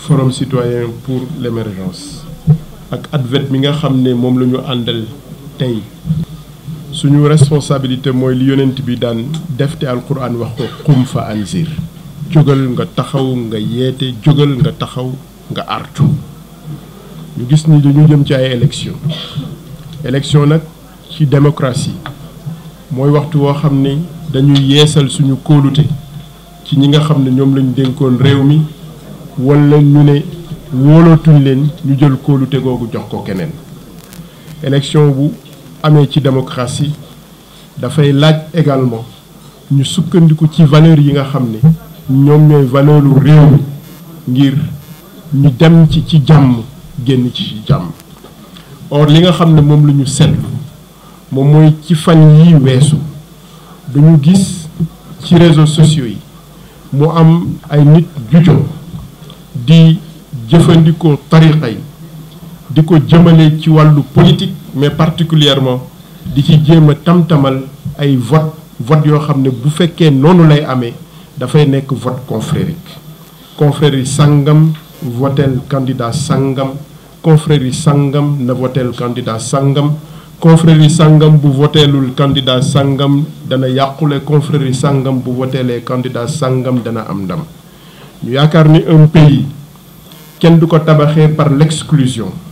forum citoyen pour l'émergence ak advet mi nga xam ne moom la ñu àndal tey suñu responsabilité mooy li yonent bi daan defte alquran wax ko xum fa anzir jógal nga taxaw nga yeete jógal nga taxaw nga artu ñu gis ni dañu jëm ci ay élection élection nag ci démocratie mooy waxtu woo xam ne dañuy yeesal suñu kóolute ci ñi nga xam ne ñoom lañu dénkoon réew mi wala ñu ne wóolootuñ leen ñu jël kóolute googu jox ko keneen élection bu amee ci démocratie dafay laaj également ñu sukkandiku ci valeur yi nga xam ne ñoom ñooy valeuru réew mi ngir ñu dem ci ci jàmm génn ci ci jàmm or li nga xam ne moom la ñu seetlu moom mooy ci fan yi weesu dañu gis ci réseaux sociaux yi mu am ay nit jujo di jëfandikoo tariqa yi di ko jëmale ci wàllu politique mais particulièrement di ci jéem a tam-tamal ay vote vote yoo xam ne bu fekkee noonu lay amee dafay nekk vote confrérique confrérie sangam votel candidat sangam confrérie sangam na votel candidat sangam confrérie sangam bu voteelul candidat sangam dana yàqule confrérie sangam bu voteelee candidat sangam dana am ndam ñu yaakaar ni un pays kenn du ko tabaxee par l'exclusion